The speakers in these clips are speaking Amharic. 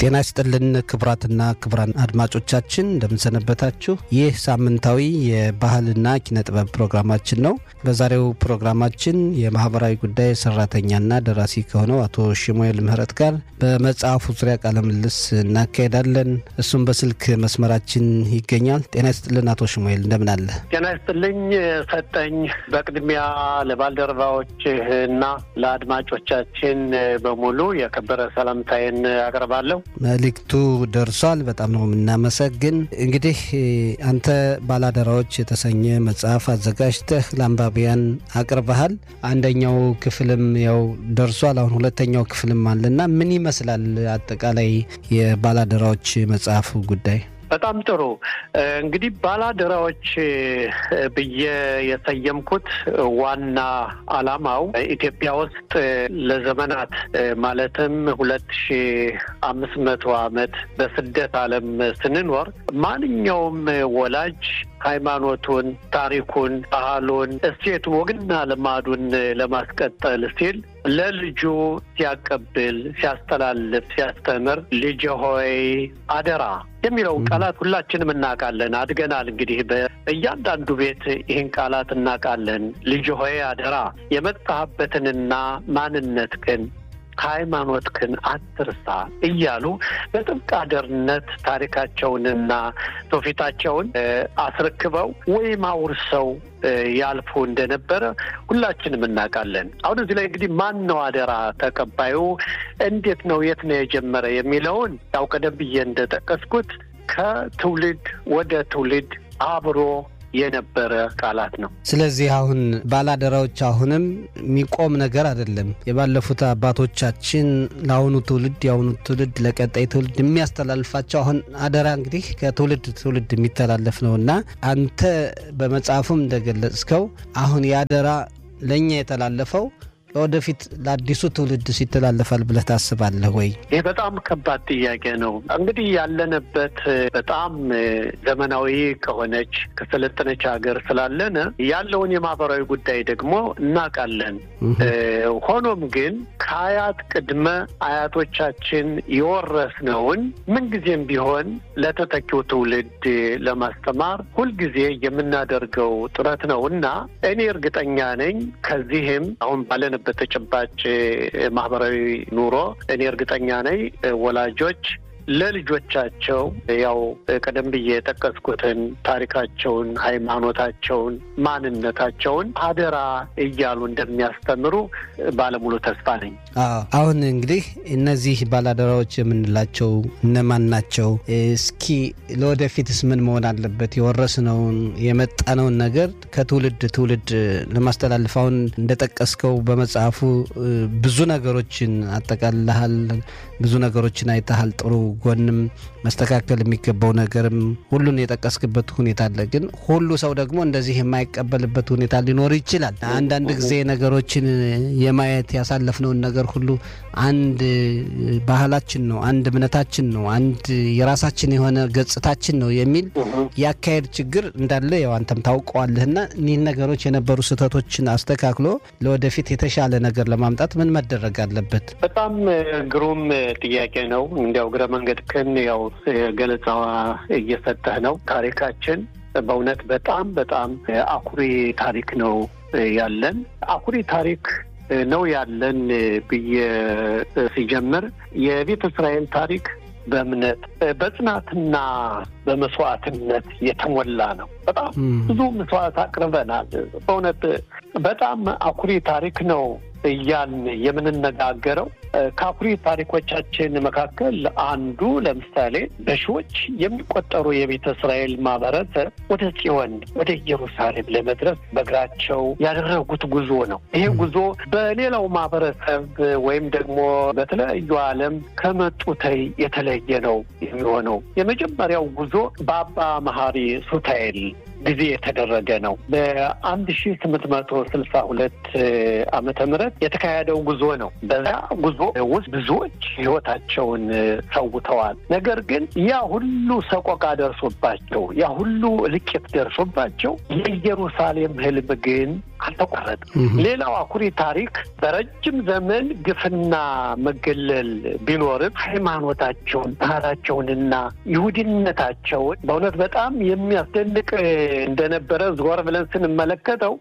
ጤና ይስጥልን ክቡራትና ክቡራን አድማጮቻችን እንደምንሰነበታችሁ። ይህ ሳምንታዊ የባህልና ኪነ ጥበብ ፕሮግራማችን ነው። በዛሬው ፕሮግራማችን የማህበራዊ ጉዳይ ሰራተኛና ደራሲ ከሆነው አቶ ሽሙኤል ምህረት ጋር በመጽሐፉ ዙሪያ ቃለ ምልልስ እናካሄዳለን። እሱም በስልክ መስመራችን ይገኛል። ጤና ይስጥልን አቶ ሽሙኤል እንደምን አለ? ጤና ይስጥልኝ ሰጠኝ። በቅድሚያ ለባልደረባዎችህ እና ለአድማጮቻችን በሙሉ የከበረ ሰላምታዬን አቀርባለሁ። መልእክቱ ደርሷል። በጣም ነው የምናመሰግን። እንግዲህ አንተ ባላደራዎች የተሰኘ መጽሐፍ አዘጋጅተህ ለአንባቢያን አቅርበሃል። አንደኛው ክፍልም ያው ደርሷል። አሁን ሁለተኛው ክፍልም አለና ምን ይመስላል አጠቃላይ የባላደራዎች መጽሐፍ ጉዳይ? በጣም ጥሩ እንግዲህ ባላደራዎች ብዬ የሰየምኩት ዋና ዓላማው ኢትዮጵያ ውስጥ ለዘመናት ማለትም ሁለት ሺ አምስት መቶ ዓመት በስደት ዓለም ስንኖር ማንኛውም ወላጅ ሃይማኖቱን፣ ታሪኩን፣ ባህሉን፣ እሴቱ፣ ወግና ልማዱን ለማስቀጠል ሲል ለልጁ ሲያቀብል፣ ሲያስተላልፍ፣ ሲያስተምር ልጅ ሆይ አደራ የሚለውን ቃላት ሁላችንም እናውቃለን። አድገናል። እንግዲህ በእያንዳንዱ ቤት ይህን ቃላት እናውቃለን። ልጅ ሆይ አደራ የመጣህበትንና ማንነትህን ሃይማኖትህን አትርሳ እያሉ በጥብቅ አደርነት ታሪካቸውንና ትውፊታቸውን አስረክበው ወይም አውርሰው ያልፉ እንደነበረ ሁላችንም እናውቃለን። አሁን እዚህ ላይ እንግዲህ ማን ነው አደራ ተቀባዩ? እንዴት ነው? የት ነው የጀመረ? የሚለውን ያው ቀደም ብዬ እንደጠቀስኩት ከትውልድ ወደ ትውልድ አብሮ የነበረ ቃላት ነው። ስለዚህ አሁን ባላደራዎች አሁንም የሚቆም ነገር አይደለም። የባለፉት አባቶቻችን ለአሁኑ ትውልድ የአሁኑ ትውልድ ለቀጣይ ትውልድ የሚያስተላልፋቸው አሁን አደራ እንግዲህ ከትውልድ ትውልድ የሚተላለፍ ነው እና አንተ በመጽሐፉም እንደገለጽከው አሁን የአደራ ለእኛ የተላለፈው ለወደፊት ለአዲሱ ትውልድ ሲተላለፋል ብለህ ታስባለህ ወይ? ይህ በጣም ከባድ ጥያቄ ነው። እንግዲህ ያለንበት በጣም ዘመናዊ ከሆነች ከሰለጠነች ሀገር ስላለነ ያለውን የማህበራዊ ጉዳይ ደግሞ እናውቃለን። ሆኖም ግን ከአያት ቅድመ አያቶቻችን የወረስነውን ምንጊዜም ቢሆን ለተተኪው ትውልድ ለማስተማር ሁልጊዜ የምናደርገው ጥረት ነው እና እኔ እርግጠኛ ነኝ ከዚህም አሁን ባለን በተጨባጭ ማህበራዊ ኑሮ እኔ እርግጠኛ ነኝ ወላጆች ለልጆቻቸው ያው ቀደም ብዬ የጠቀስኩትን ታሪካቸውን፣ ሃይማኖታቸውን፣ ማንነታቸውን አደራ እያሉ እንደሚያስተምሩ ባለሙሉ ተስፋ ነኝ። አሁን እንግዲህ እነዚህ ባላደራዎች የምንላቸው እነማን ናቸው? እስኪ ለወደፊትስ ምን መሆን አለበት? የወረስነውን የመጣነውን ነገር ከትውልድ ትውልድ ለማስተላልፍ አሁን እንደጠቀስከው በመጽሐፉ ብዙ ነገሮችን አጠቃልሃል። ብዙ ነገሮችን አይተሃል። ጥሩ ጎንም መስተካከል የሚገባው ነገርም ሁሉን የጠቀስክበት ሁኔታ አለ። ግን ሁሉ ሰው ደግሞ እንደዚህ የማይቀበልበት ሁኔታ ሊኖር ይችላል። አንዳንድ ጊዜ ነገሮችን የማየት ያሳለፍነውን ነገር ሁሉ አንድ ባህላችን ነው፣ አንድ እምነታችን ነው፣ አንድ የራሳችን የሆነ ገጽታችን ነው የሚል ያካሄድ ችግር እንዳለ ያው አንተም ታውቀዋለህና እኒህን ነገሮች የነበሩ ስህተቶችን አስተካክሎ ለወደፊት የተሻለ ነገር ለማምጣት ምን መደረግ አለበት? በጣም ግሩም ጥያቄ ነው። እንዲያው እግረ መንገድክን ያው ገለጻ እየሰጠህ ነው። ታሪካችን በእውነት በጣም በጣም አኩሪ ታሪክ ነው ያለን። አኩሪ ታሪክ ነው ያለን ብዬ ሲጀምር የቤተ እስራኤል ታሪክ በእምነት በጽናትና በመስዋዕትነት የተሞላ ነው። በጣም ብዙ መስዋዕት አቅርበናል። በእውነት በጣም አኩሪ ታሪክ ነው እያልን የምንነጋገረው ከአኩሪ ታሪኮቻችን መካከል አንዱ ለምሳሌ በሺዎች የሚቆጠሩ የቤተ እስራኤል ማህበረሰብ ወደ ጽዮን ወደ ኢየሩሳሌም ለመድረስ በእግራቸው ያደረጉት ጉዞ ነው። ይሄ ጉዞ በሌላው ማህበረሰብ ወይም ደግሞ በተለያዩ ዓለም ከመጡተይ የተለየ ነው የሚሆነው። የመጀመሪያው ጉዞ በአባ መሐሪ ሱታኤል ጊዜ የተደረገ ነው። በአንድ ሺ ስምንት መቶ ስልሳ ሁለት ዓመተ ምህረት የተካሄደው ጉዞ ነው። በዛ ጉዞ ውስጥ ብዙዎች ሕይወታቸውን ሰውተዋል። ነገር ግን ያ ሁሉ ሰቆቃ ደርሶባቸው ያ ሁሉ እልቂት ደርሶባቸው የኢየሩሳሌም ሕልም ግን አልተቋረጠም። ሌላው አኩሪ ታሪክ በረጅም ዘመን ግፍና መገለል ቢኖርም ሃይማኖታቸውን፣ ባህላቸውንና ይሁድነታቸውን በእውነት በጣም የሚያስደንቅ እንደነበረ ዞር ብለን ስንመለከተው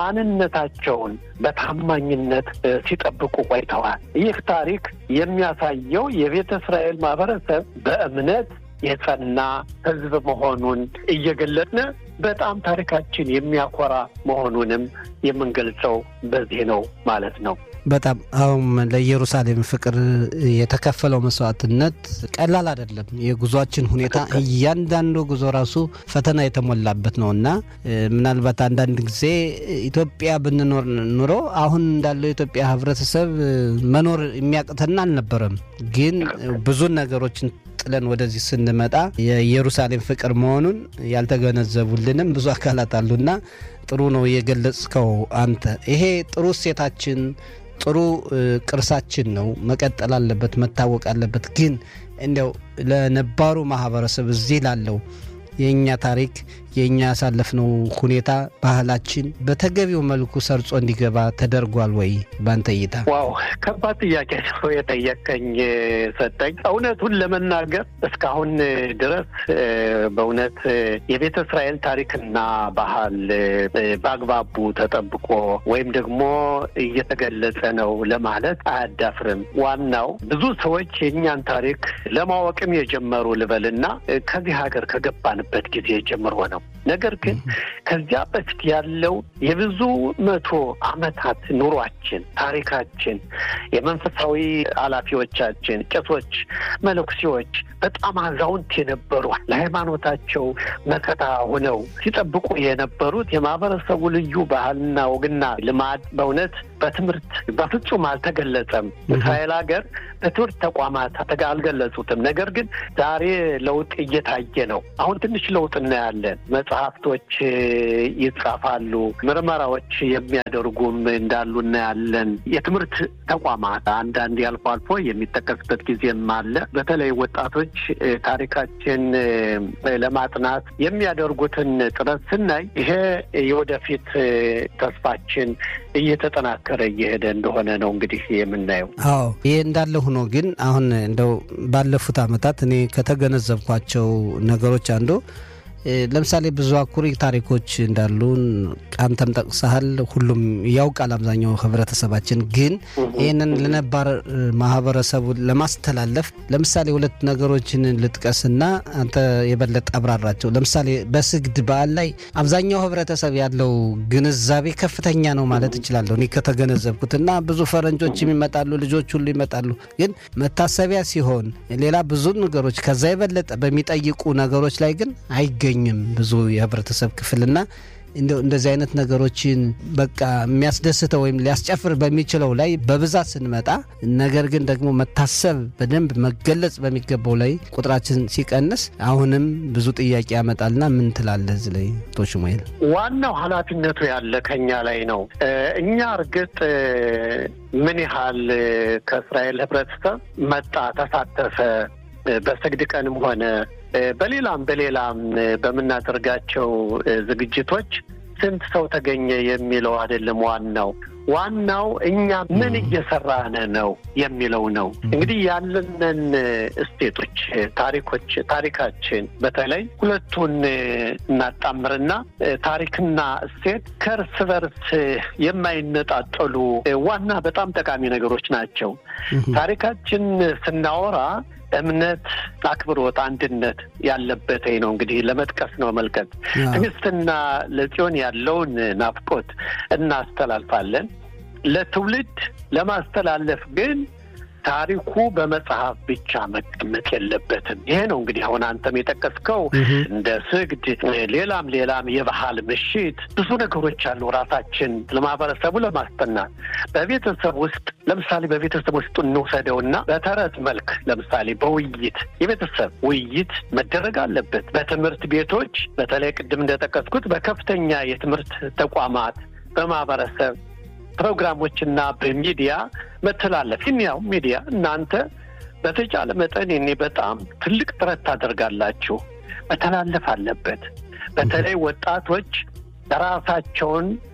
ማንነታቸውን በታማኝነት ሲጠብቁ ቆይተዋል። ይህ ታሪክ የሚያሳየው የቤተ እስራኤል ማህበረሰብ በእምነት የጸና ሕዝብ መሆኑን እየገለጥን በጣም ታሪካችን የሚያኮራ መሆኑንም የምንገልጸው በዚህ ነው ማለት ነው። በጣም አሁን ለኢየሩሳሌም ፍቅር የተከፈለው መስዋዕትነት ቀላል አይደለም። የጉዟችን ሁኔታ እያንዳንዱ ጉዞ ራሱ ፈተና የተሞላበት ነው እና ምናልባት አንዳንድ ጊዜ ኢትዮጵያ ብንኖር ኑሮ አሁን እንዳለው የኢትዮጵያ ሕብረተሰብ መኖር የሚያቅተና አልነበረም። ግን ብዙ ነገሮችን ጥለን ወደዚህ ስንመጣ የኢየሩሳሌም ፍቅር መሆኑን ያልተገነዘቡልንም ብዙ አካላት አሉና ጥሩ ነው የገለጽከው አንተ። ይሄ ጥሩ እሴታችን ጥሩ ቅርሳችን ነው፣ መቀጠል አለበት፣ መታወቅ አለበት። ግን እንዲያው ለነባሩ ማህበረሰብ እዚህ ላለው የእኛ ታሪክ የእኛ ያሳለፍነው ሁኔታ ባህላችን በተገቢው መልኩ ሰርጾ እንዲገባ ተደርጓል ወይ? ባንተ እይታ? ዋው ከባድ ጥያቄ ነው የጠየቀኝ ሰጠኝ። እውነቱን ለመናገር እስካሁን ድረስ በእውነት የቤተ እስራኤል ታሪክና ባህል በአግባቡ ተጠብቆ ወይም ደግሞ እየተገለጸ ነው ለማለት አያዳፍርም። ዋናው ብዙ ሰዎች የእኛን ታሪክ ለማወቅም የጀመሩ ልበልና ከዚህ ሀገር ከገባንበት ጊዜ ጀምሮ ነው። ነገር ግን ከዚያ በፊት ያለው የብዙ መቶ ዓመታት ኑሯችን፣ ታሪካችን የመንፈሳዊ ኃላፊዎቻችን፣ ቄሶች፣ መነኩሴዎች በጣም አዛውንት የነበሩ ለሃይማኖታቸው መከታ ሆነው ሲጠብቁ የነበሩት የማህበረሰቡ ልዩ ባህልና ወግና ልማድ በእውነት በትምህርት በፍጹም አልተገለጸም። እስራኤል ሀገር በትምህርት ተቋማት አልገለጹትም። ነገር ግን ዛሬ ለውጥ እየታየ ነው። አሁን ትንሽ ለውጥ እናያለን። መጽሐፍቶች ይጻፋሉ፣ ምርመራዎች የሚያደርጉም እንዳሉ እናያለን። የትምህርት ተቋማት አንዳንድ ያልፎ አልፎ የሚጠቀስበት ጊዜም አለ። በተለይ ወጣቶች ታሪካችን ለማጥናት የሚያደርጉትን ጥረት ስናይ ይሄ የወደፊት ተስፋችን እየተጠናከረ እየሄደ እንደሆነ ነው እንግዲህ የምናየው። አዎ ይህ እንዳለ ሆኖ ግን አሁን እንደው ባለፉት ዓመታት እኔ ከተገነዘብኳቸው ነገሮች አንዱ ለምሳሌ ብዙ አኩሪ ታሪኮች እንዳሉን አንተም ጠቅሰሃል። ሁሉም ያውቃል አብዛኛው ህብረተሰባችን። ግን ይህንን ለነባር ማህበረሰቡ ለማስተላለፍ ለምሳሌ ሁለት ነገሮችን ልጥቀስና አንተ የበለጠ አብራራቸው። ለምሳሌ በስግድ በዓል ላይ አብዛኛው ህብረተሰብ ያለው ግንዛቤ ከፍተኛ ነው ማለት እችላለሁ እኔ ከተገነዘብኩት እና ብዙ ፈረንጆች ይመጣሉ፣ ልጆች ሁሉ ይመጣሉ። ግን መታሰቢያ ሲሆን ሌላ ብዙ ነገሮች ከዛ የበለጠ በሚጠይቁ ነገሮች ላይ ግን አይገኙም ብዙ የህብረተሰብ ክፍልና እንደዚህ አይነት ነገሮችን በቃ የሚያስደስተው ወይም ሊያስጨፍር በሚችለው ላይ በብዛት ስንመጣ፣ ነገር ግን ደግሞ መታሰብ በደንብ መገለጽ በሚገባው ላይ ቁጥራችን ሲቀንስ አሁንም ብዙ ጥያቄ ያመጣልና ምን ትላለህ እዚህ ላይ አቶ ሽሙኤል? ዋናው ኃላፊነቱ ያለ ከኛ ላይ ነው። እኛ እርግጥ ምን ያህል ከእስራኤል ህብረተሰብ መጣ ተሳተፈ በስግድ ቀንም ሆነ በሌላም በሌላም በምናደርጋቸው ዝግጅቶች ስንት ሰው ተገኘ የሚለው አይደለም። ዋናው ዋናው እኛ ምን እየሰራን ነው የሚለው ነው። እንግዲህ ያለንን እሴቶች፣ ታሪኮች ታሪካችን በተለይ ሁለቱን እናጣምርና ታሪክና እሴት ከእርስ በርስ የማይነጣጠሉ ዋና በጣም ጠቃሚ ነገሮች ናቸው። ታሪካችን ስናወራ እምነት፣ አክብሮት፣ አንድነት ያለበት ነው። እንግዲህ ለመጥቀስ ነው መልከት ትዕግስትና ለጽዮን ያለውን ናፍቆት እናስተላልፋለን። ለትውልድ ለማስተላለፍ ግን ታሪኩ በመጽሐፍ ብቻ መቀመጥ የለበትም። ይሄ ነው እንግዲህ አሁን አንተም የጠቀስከው እንደ ስግድ፣ ሌላም ሌላም የባህል ምሽት ብዙ ነገሮች አሉ። ራሳችን ለማህበረሰቡ ለማስጠናት በቤተሰብ ውስጥ ለምሳሌ በቤተሰብ ውስጥ እንውሰደውና በተረት መልክ ለምሳሌ በውይይት የቤተሰብ ውይይት መደረግ አለበት። በትምህርት ቤቶች በተለይ ቅድም እንደጠቀስኩት በከፍተኛ የትምህርት ተቋማት በማህበረሰብ ፕሮግራሞችና በሚዲያ መተላለፍ ያው ሚዲያ እናንተ በተቻለ መጠን እኔ በጣም ትልቅ ጥረት ታደርጋላችሁ። መተላለፍ አለበት። በተለይ ወጣቶች ራሳቸውን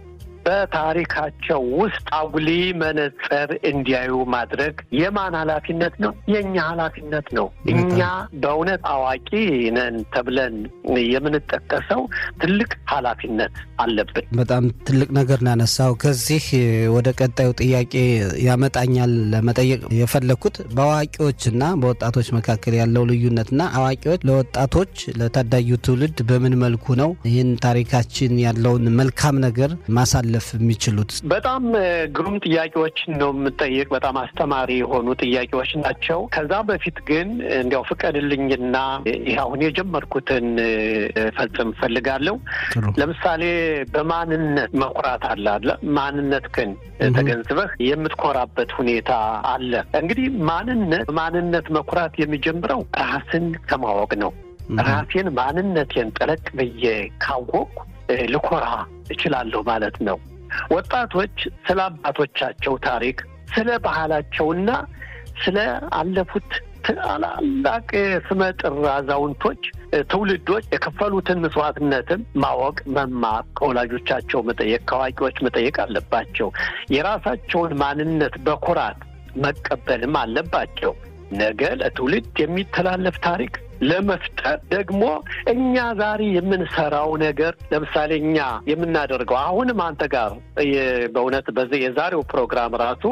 በታሪካቸው ውስጥ አጉሊ መነጽር እንዲያዩ ማድረግ የማን ኃላፊነት ነው? የእኛ ኃላፊነት ነው። እኛ በእውነት አዋቂ ነን ተብለን የምንጠቀሰው ትልቅ ኃላፊነት አለብን። በጣም ትልቅ ነገር ናነሳው። ከዚህ ወደ ቀጣዩ ጥያቄ ያመጣኛል ለመጠየቅ የፈለግኩት በአዋቂዎችና በወጣቶች መካከል ያለው ልዩነትና አዋቂዎች ለወጣቶች ለታዳጊው ትውልድ በምን መልኩ ነው ይህን ታሪካችን ያለውን መልካም ነገር ማሳለፍ የሚችሉት? በጣም ግሩም ጥያቄዎችን ነው የምጠይቅ። በጣም አስተማሪ የሆኑ ጥያቄዎች ናቸው። ከዛ በፊት ግን እንዲያው ፍቀድልኝና ይህ አሁን የጀመርኩትን ፈጽም ፈልጋለሁ። ለምሳሌ በማንነት መኩራት አለ አለ ማንነት ግን ተገንዝበህ የምትኮራበት ሁኔታ አለ። እንግዲህ ማንነት ማንነት መኩራት የሚጀምረው ራስን ከማወቅ ነው። ራሴን ማንነቴን ጠለቅ ብዬ ካወቅኩ ልኮራ እችላለሁ ማለት ነው። ወጣቶች ስለ አባቶቻቸው ታሪክ፣ ስለ ባህላቸውና ስለ አለፉት ታላላቅ ስመጥር አዛውንቶች ትውልዶች የከፈሉትን መስዋዕትነትም ማወቅ፣ መማር፣ ከወላጆቻቸው መጠየቅ፣ ከአዋቂዎች መጠየቅ አለባቸው። የራሳቸውን ማንነት በኩራት መቀበልም አለባቸው። ነገ ለትውልድ የሚተላለፍ ታሪክ ለመፍጠር ደግሞ እኛ ዛሬ የምንሰራው ነገር ለምሳሌ እኛ የምናደርገው አሁንም አንተ ጋር በእውነት በዚህ የዛሬው ፕሮግራም ራሱ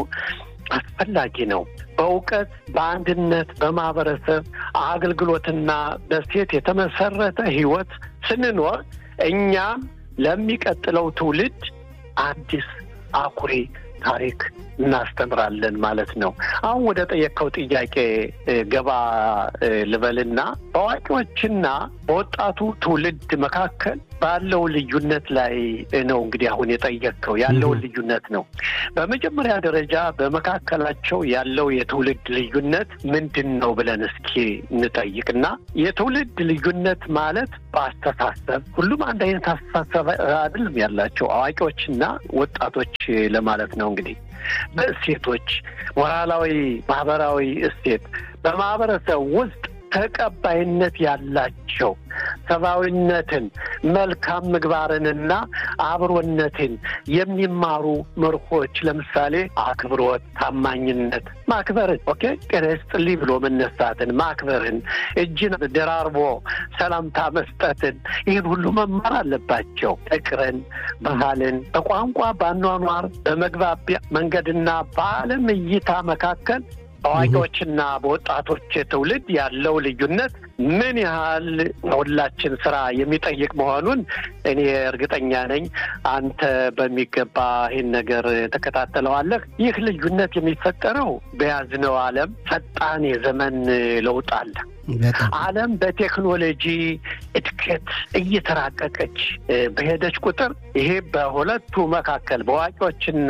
አስፈላጊ ነው። በእውቀት በአንድነት በማህበረሰብ አገልግሎትና በሴት የተመሰረተ ሕይወት ስንኖር እኛም ለሚቀጥለው ትውልድ አዲስ አኩሪ ታሪክ እናስተምራለን ማለት ነው። አሁን ወደ ጠየቅከው ጥያቄ ገባ ልበልና በአዋቂዎችና በወጣቱ ትውልድ መካከል ባለው ልዩነት ላይ ነው እንግዲህ አሁን የጠየቅከው ያለውን ልዩነት ነው። በመጀመሪያ ደረጃ በመካከላቸው ያለው የትውልድ ልዩነት ምንድን ነው ብለን እስኪ እንጠይቅና የትውልድ ልዩነት ማለት በአስተሳሰብ ሁሉም አንድ አይነት አስተሳሰብ አይደለም ያላቸው አዋቂዎችና ወጣቶች ለማለት ነው እንግዲህ በእሴቶች ሞራላዊ፣ ማህበራዊ እሴት በማህበረሰብ ውስጥ ተቀባይነት ያላቸው ሰብአዊነትን፣ መልካም ምግባርንና አብሮነትን የሚማሩ መርሆች ለምሳሌ አክብሮት፣ ታማኝነት፣ ማክበርን ኦኬ ጤና ይስጥልኝ ብሎ መነሳትን፣ ማክበርን፣ እጅን ደራርቦ ሰላምታ መስጠትን ይህን ሁሉ መማር አለባቸው። ፍቅርን፣ ባህልን በቋንቋ በአኗኗር በመግባቢያ መንገድና በዓለም እይታ መካከል በአዋቂዎችና በወጣቶች ትውልድ ያለው ልዩነት ምን ያህል ሁላችን ስራ የሚጠይቅ መሆኑን እኔ እርግጠኛ ነኝ። አንተ በሚገባ ይህን ነገር ተከታተለዋለህ። ይህ ልዩነት የሚፈጠረው በያዝነው ዓለም ፈጣን የዘመን ለውጥ አለ። ዓለም በቴክኖሎጂ እድገት እየተራቀቀች በሄደች ቁጥር ይሄ በሁለቱ መካከል በአዋቂዎችና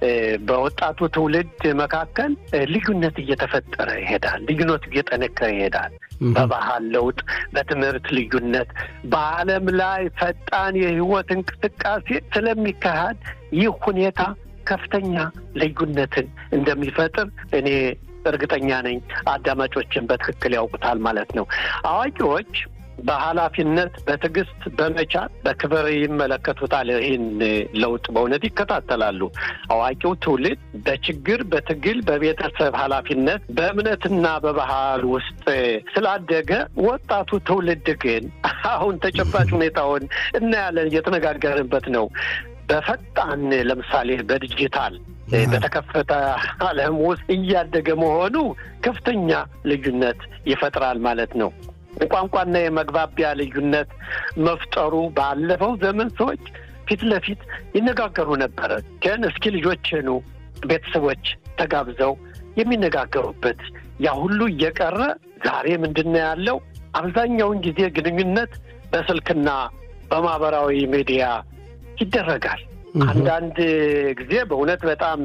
በወጣቱ ትውልድ መካከል ልዩነት እየተፈጠረ ይሄዳል። ልዩነቱ እየጠነከረ ይሄዳል። በባህል ለውጥ፣ በትምህርት ልዩነት፣ በዓለም ላይ ፈጣን የህይወት እንቅስቃሴ ስለሚካሄድ ይህ ሁኔታ ከፍተኛ ልዩነትን እንደሚፈጥር እኔ እርግጠኛ ነኝ። አዳማጮችን በትክክል ያውቁታል ማለት ነው። አዋቂዎች በኃላፊነት በትዕግስት በመቻል በክብር ይመለከቱታል። ይህን ለውጥ በእውነት ይከታተላሉ። አዋቂው ትውልድ በችግር በትግል በቤተሰብ ኃላፊነት በእምነትና በባህል ውስጥ ስላደገ ወጣቱ ትውልድ ግን አሁን ተጨባጭ ሁኔታውን እናያለን፣ እየተነጋገርንበት ነው። በፈጣን ለምሳሌ በዲጂታል በተከፈተ ዓለም ውስጥ እያደገ መሆኑ ከፍተኛ ልዩነት ይፈጥራል ማለት ነው። የቋንቋና የመግባቢያ ልዩነት መፍጠሩ ባለፈው ዘመን ሰዎች ፊት ለፊት ይነጋገሩ ነበረ። ግን እስኪ ልጆችኑ ቤተሰቦች ተጋብዘው የሚነጋገሩበት ያ ሁሉ እየቀረ ዛሬ ምንድን ነው ያለው? አብዛኛውን ጊዜ ግንኙነት በስልክና በማህበራዊ ሚዲያ ይደረጋል። አንዳንድ ጊዜ በእውነት በጣም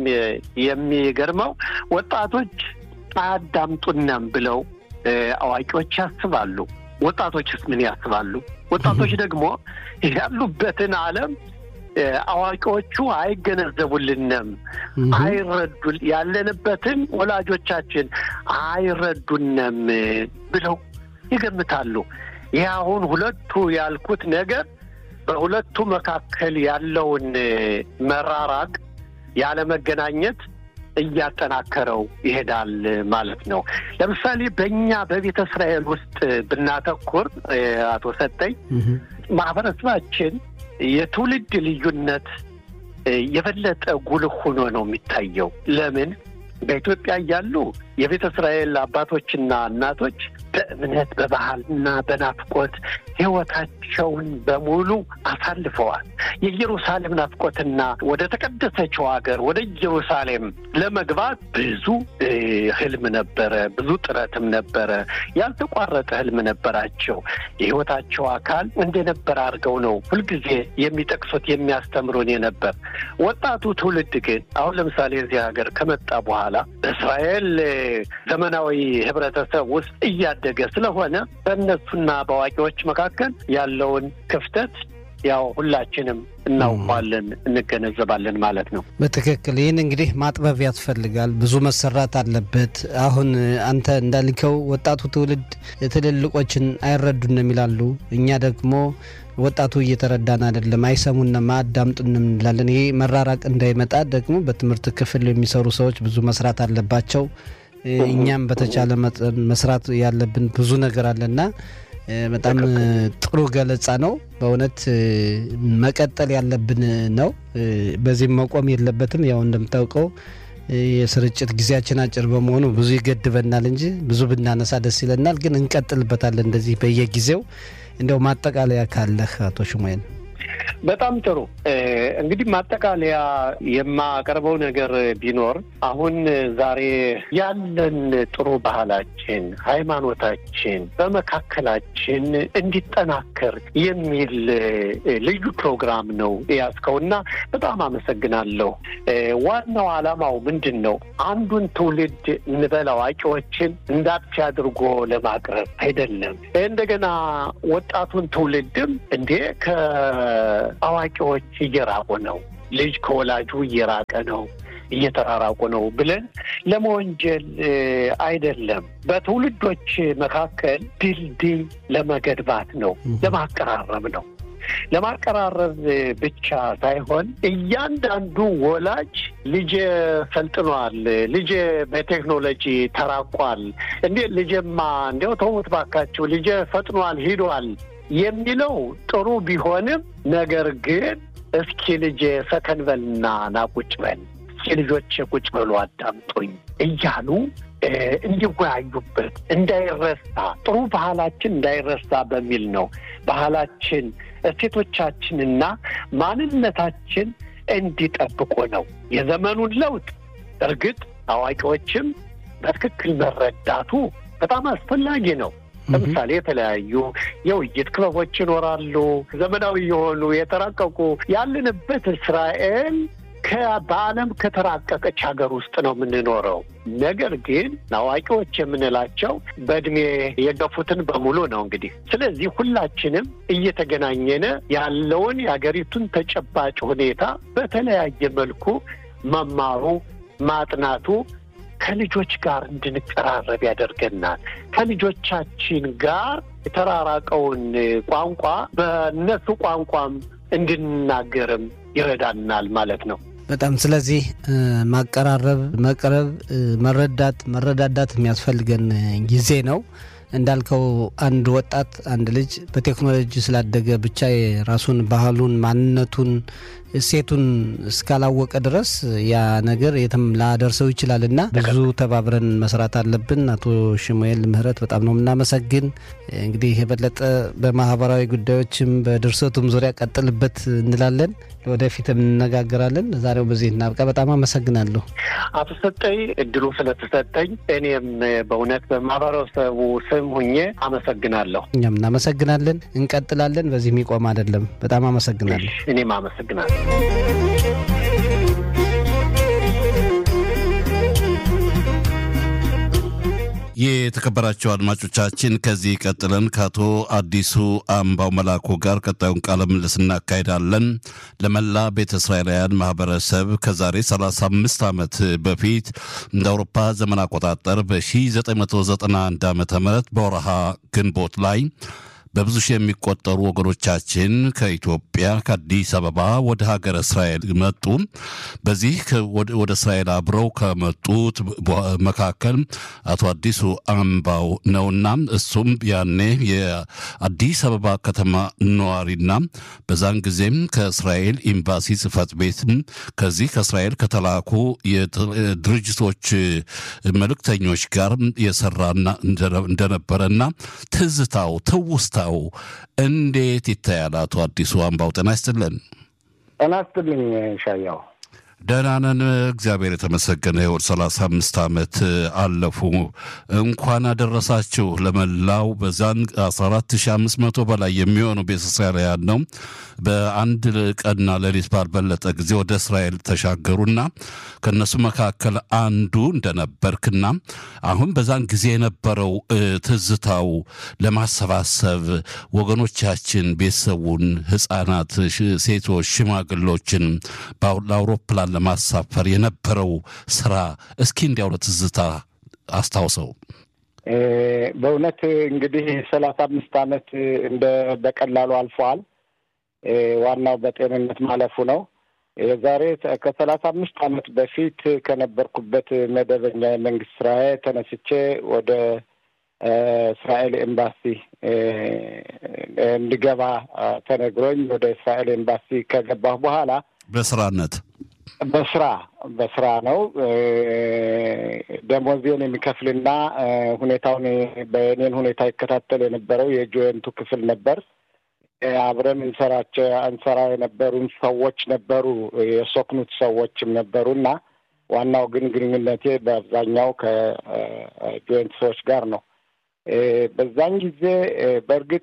የሚገርመው ወጣቶች አያዳምጡናም ብለው አዋቂዎች ያስባሉ። ወጣቶችስ ምን ያስባሉ? ወጣቶች ደግሞ ያሉበትን ዓለም አዋቂዎቹ አይገነዘቡልንም፣ አይረዱ ያለንበትን ወላጆቻችን አይረዱንም ብለው ይገምታሉ። ይህ አሁን ሁለቱ ያልኩት ነገር በሁለቱ መካከል ያለውን መራራቅ ያለመገናኘት እያጠናከረው ይሄዳል ማለት ነው። ለምሳሌ በእኛ በቤተ እስራኤል ውስጥ ብናተኩር አቶ ሰጠኝ ማህበረሰባችን የትውልድ ልዩነት የበለጠ ጉልህ ሆኖ ነው የሚታየው። ለምን? በኢትዮጵያ እያሉ የቤተ እስራኤል አባቶችና እናቶች በእምነት በባህልና በናፍቆት ሕይወታቸውን በሙሉ አሳልፈዋል። የኢየሩሳሌም ናፍቆትና ወደ ተቀደሰችው ሀገር ወደ ኢየሩሳሌም ለመግባት ብዙ ህልም ነበረ፣ ብዙ ጥረትም ነበረ። ያልተቋረጠ ህልም ነበራቸው። የሕይወታቸው አካል እንደነበረ አድርገው ነው ሁልጊዜ የሚጠቅሱት የሚያስተምሩን የነበር። ወጣቱ ትውልድ ግን አሁን ለምሳሌ እዚህ ሀገር ከመጣ በኋላ በእስራኤል ዘመናዊ ህብረተሰብ ውስጥ እያደገ ስለሆነ በእነሱና በአዋቂዎች መካከል ያለውን ክፍተት ያው ሁላችንም እናውቀዋለን፣ እንገነዘባለን ማለት ነው። በትክክል ይህን እንግዲህ ማጥበብ ያስፈልጋል። ብዙ መሰራት አለበት። አሁን አንተ እንዳልከው ወጣቱ ትውልድ ትልልቆችን አይረዱንም ይላሉ። እኛ ደግሞ ወጣቱ እየተረዳን አይደለም፣ አይሰሙንም፣ አያዳምጡንም እንላለን። ይሄ መራራቅ እንዳይመጣ ደግሞ በትምህርት ክፍል የሚሰሩ ሰዎች ብዙ መስራት አለባቸው። እኛም በተቻለ መጠን መስራት ያለብን ብዙ ነገር አለና በጣም ጥሩ ገለጻ ነው። በእውነት መቀጠል ያለብን ነው። በዚህም መቆም የለበትም። ያው እንደምታውቀው የስርጭት ጊዜያችን አጭር በመሆኑ ብዙ ይገድበናል እንጂ ብዙ ብናነሳ ደስ ይለናል። ግን እንቀጥልበታለን እንደዚህ በየጊዜው። እንደው ማጠቃለያ ካለህ አቶ ሽሙኤል? በጣም ጥሩ እንግዲህ ማጠቃለያ የማቀርበው ነገር ቢኖር አሁን ዛሬ ያለን ጥሩ ባህላችን፣ ሃይማኖታችን በመካከላችን እንዲጠናከር የሚል ልዩ ፕሮግራም ነው የያዝከውና በጣም አመሰግናለሁ። ዋናው ዓላማው ምንድን ነው? አንዱን ትውልድ እንበል አዋቂዎችን እንዳጥፊ አድርጎ ለማቅረብ አይደለም። እንደገና ወጣቱን ትውልድም እንዴ አዋቂዎች እየራቁ ነው፣ ልጅ ከወላጁ እየራቀ ነው፣ እየተራራቁ ነው ብለን ለመወንጀል አይደለም። በትውልዶች መካከል ድልድይ ለመገድባት ነው፣ ለማቀራረብ ነው። ለማቀራረብ ብቻ ሳይሆን እያንዳንዱ ወላጅ ልጄ ሰልጥኗል፣ ልጄ በቴክኖሎጂ ተራቋል፣ እንዴ ልጄማ እንዲያው ተውት ባካችሁ፣ ልጄ ፈጥኗል፣ ሂዷል የሚለው ጥሩ ቢሆንም ነገር ግን እስኪ ልጄ ሰከን በልና ና ቁጭ በል እስኪ ልጆቼ ቁጭ በሉ አዳምጡኝ እያሉ እንዲወያዩበት እንዳይረሳ ጥሩ ባህላችን እንዳይረሳ በሚል ነው። ባህላችን እሴቶቻችንና ማንነታችን እንዲጠብቁ ነው። የዘመኑን ለውጥ እርግጥ አዋቂዎችም በትክክል መረዳቱ በጣም አስፈላጊ ነው። ለምሳሌ የተለያዩ የውይይት ክበቦች ይኖራሉ። ዘመናዊ የሆኑ የተራቀቁ ያለንበት እስራኤል በዓለም ከተራቀቀች ሀገር ውስጥ ነው የምንኖረው። ነገር ግን አዋቂዎች የምንላቸው በእድሜ የገፉትን በሙሉ ነው እንግዲህ። ስለዚህ ሁላችንም እየተገናኘነ ያለውን የሀገሪቱን ተጨባጭ ሁኔታ በተለያየ መልኩ መማሩ ማጥናቱ ከልጆች ጋር እንድንቀራረብ ያደርገናል። ከልጆቻችን ጋር የተራራቀውን ቋንቋ በእነሱ ቋንቋም እንድንናገርም ይረዳናል ማለት ነው። በጣም ስለዚህ ማቀራረብ፣ መቅረብ፣ መረዳት፣ መረዳዳት የሚያስፈልገን ጊዜ ነው። እንዳልከው አንድ ወጣት አንድ ልጅ በቴክኖሎጂ ስላደገ ብቻ የራሱን ባህሉን፣ ማንነቱን፣ እሴቱን እስካላወቀ ድረስ ያ ነገር የትም ላደርሰው ይችላል እና ብዙ ተባብረን መስራት አለብን። አቶ ሽሙኤል ምህረት በጣም ነው የምናመሰግን። እንግዲህ የበለጠ በማህበራዊ ጉዳዮችም በድርሰቱም ዙሪያ ቀጥልበት እንላለን። ወደፊት እንነጋገራለን። ዛሬው በዚህ እናብቃ። በጣም አመሰግናለሁ አቶ ሰጠኝ እድሉ ስለተሰጠኝ እኔም በእውነት በማህበረሰቡ ስም ሁኜ አመሰግናለሁ። እኛም እናመሰግናለን። እንቀጥላለን። በዚህ የሚቆም አይደለም። በጣም አመሰግናለሁ። እኔም አመሰግናለሁ። የተከበራቸው አድማጮቻችን ከዚህ ቀጥለን ከአቶ አዲሱ አምባው መላኩ ጋር ቀጣዩን ቃለ ምልልስ እናካሄዳለን። ለመላ ቤተ እስራኤላውያን ማህበረሰብ ከዛሬ 35 ዓመት በፊት እንደ አውሮፓ ዘመን አቆጣጠር በ1991 ዓ ም በወረሃ ግንቦት ላይ በብዙ ሺህ የሚቆጠሩ ወገኖቻችን ከኢትዮጵያ ኢትዮጵያ ከአዲስ አበባ ወደ ሀገረ እስራኤል መጡ። በዚህ ወደ እስራኤል አብረው ከመጡት መካከል አቶ አዲሱ አምባው ነውና እሱም ያኔ የአዲስ አበባ ከተማ ነዋሪና በዛን ጊዜም ከእስራኤል ኤምባሲ ጽህፈት ቤትም ከዚህ ከእስራኤል ከተላኩ ድርጅቶች መልእክተኞች ጋር የሰራና እንደነበረና ትዝታው ትውስታው እንዴት ይታያል? አቶ አዲሱ አምባው ጤና ይስጥልን። ጤና ይስጥልኝ ሻያው። ደህና ነን፣ እግዚአብሔር የተመሰገነ ይሁን። ሰላሳ አምስት ዓመት አለፉ። እንኳን አደረሳችሁ ለመላው በዛን አስራ አራት ሺህ አምስት መቶ በላይ የሚሆኑ ቤተ እስራኤላውያን ነው በአንድ ቀንና ሌሊት ባልበለጠ ጊዜ ወደ እስራኤል ተሻገሩና ከእነሱ መካከል አንዱ እንደነበርክና አሁን በዛን ጊዜ የነበረው ትዝታው ለማሰባሰብ ወገኖቻችን፣ ቤተሰቡን፣ ህፃናት፣ ሴቶች፣ ሽማግሎችን ለአውሮፕላን ለማሳፈር የነበረው ስራ እስኪ እንዲያው ለትዝታ አስታውሰው። በእውነት እንግዲህ ሰላሳ አምስት ዓመት እንደ በቀላሉ አልፈዋል። ዋናው በጤንነት ማለፉ ነው። የዛሬ ከሰላሳ አምስት ዓመት በፊት ከነበርኩበት መደበኛ የመንግስት ስራዬ ተነስቼ ወደ እስራኤል ኤምባሲ እንድገባ ተነግሮኝ ወደ እስራኤል ኤምባሲ ከገባሁ በኋላ በስራነት በስራ በስራ ነው ደሞዜን የሚከፍልና ሁኔታውን በእኔን ሁኔታ ይከታተል የነበረው የጆይንቱ ክፍል ነበር። አብረን እንሰራቸው እንሰራ የነበሩን ሰዎች ነበሩ፣ የሶክኑት ሰዎችም ነበሩ እና ዋናው ግን ግንኙነቴ በአብዛኛው ከጆይንት ሰዎች ጋር ነው። በዛን ጊዜ በእርግጥ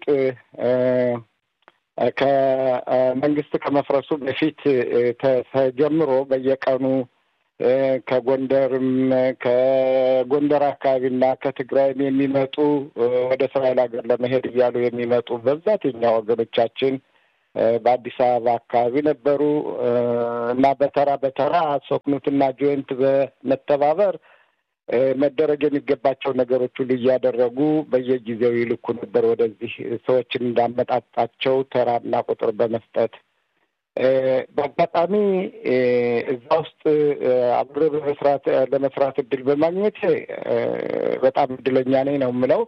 ከመንግስት ከመፍረሱ በፊት ተጀምሮ በየቀኑ ከጎንደርም ከጎንደር አካባቢና ከትግራይም የሚመጡ ወደ እስራኤል ሀገር ለመሄድ እያሉ የሚመጡ በብዛት የኛ ወገኖቻችን በአዲስ አበባ አካባቢ ነበሩ እና በተራ በተራ ሶክኑትና ጆይንት በመተባበር መደረግ የሚገባቸው ነገሮች ሁሉ እያደረጉ በየጊዜው ይልኩ ነበር ወደዚህ ሰዎችን እንዳመጣጣቸው ተራና ቁጥር በመስጠት በአጋጣሚ እዛ ውስጥ አብሬ በመስራት ለመስራት እድል በማግኘት በጣም እድለኛ ነኝ ነው የምለው።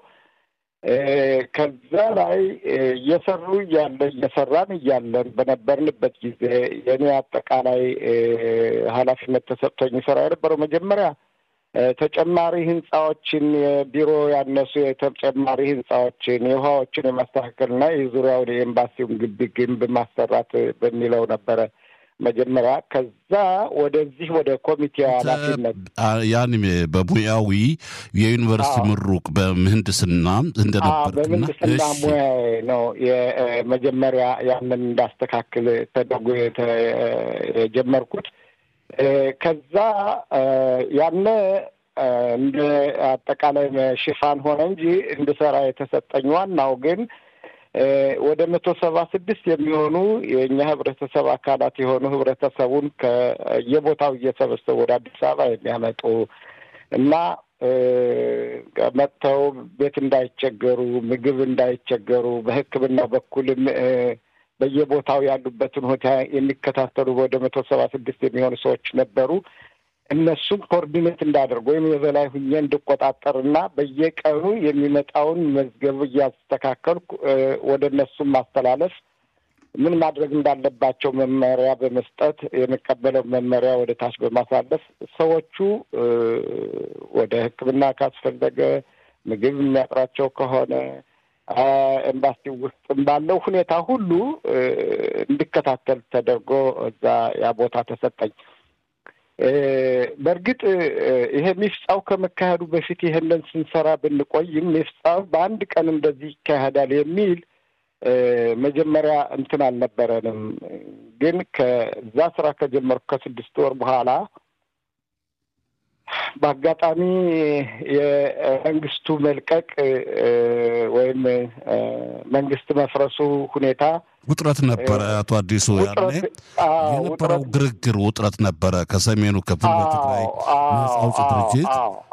ከዛ ላይ እየሰሩ እያለ እየሰራን እያለን በነበርንበት ጊዜ የኔ አጠቃላይ ኃላፊነት ተሰጥቶኝ ይሰራ የነበረው መጀመሪያ ተጨማሪ ህንፃዎችን የቢሮ ያነሱ የተጨማሪ ህንፃዎችን የውሃዎችን የማስተካከልና የዙሪያውን የኤምባሲውን ግቢ ግንብ ማሰራት በሚለው ነበረ መጀመሪያ። ከዛ ወደዚህ ወደ ኮሚቴ ኃላፊነት ያን በሙያዊ የዩኒቨርሲቲ ምሩቅ በምህንድስና እንደነበርክና በምህንድስና ሙያ ነው የመጀመሪያ ያንን እንዳስተካክል ተደርጎ የጀመርኩት። ከዛ ያነ እንደ አጠቃላይ ሽፋን ሆነ እንጂ እንድሰራ የተሰጠኝ ዋናው ግን ወደ መቶ ሰባ ስድስት የሚሆኑ የእኛ ህብረተሰብ አካላት የሆኑ ህብረተሰቡን ከየቦታው እየሰበሰቡ ወደ አዲስ አበባ የሚያመጡ እና መጥተው ቤት እንዳይቸገሩ፣ ምግብ እንዳይቸገሩ በሕክምና በኩልም በየቦታው ያሉበትን ሁኔታ የሚከታተሉ ወደ መቶ ሰባ ስድስት የሚሆኑ ሰዎች ነበሩ። እነሱም ኮኦርዲኔት እንዳደርግ ወይም የበላይ ሁኜ እንድቆጣጠርና በየቀኑ የሚመጣውን መዝገብ እያስተካከልኩ ወደ እነሱም ማስተላለፍ ምን ማድረግ እንዳለባቸው መመሪያ በመስጠት የሚቀበለው መመሪያ ወደ ታች በማሳለፍ ሰዎቹ ወደ ሕክምና ካስፈለገ ምግብ የሚያጥራቸው ከሆነ ኤምባሲ ውስጥም ባለው ሁኔታ ሁሉ እንዲከታተል ተደርጎ እዛ ያ ቦታ ተሰጠኝ። በእርግጥ ይሄ ሚፍጻው ከመካሄዱ በፊት ይሄንን ስንሰራ ብንቆይም ሚፍጻው በአንድ ቀን እንደዚህ ይካሄዳል የሚል መጀመሪያ እንትን አልነበረንም። ግን ከዛ ስራ ከጀመርኩ ከስድስት ወር በኋላ በአጋጣሚ የመንግስቱ መልቀቅ ወይም መንግስት መፍረሱ ሁኔታ ውጥረት ነበረ። አቶ አዲሱ ያኔ የነበረው ግርግር ውጥረት ነበረ። ከሰሜኑ ክፍል በትግራይ ነጻ አውጪ ድርጅት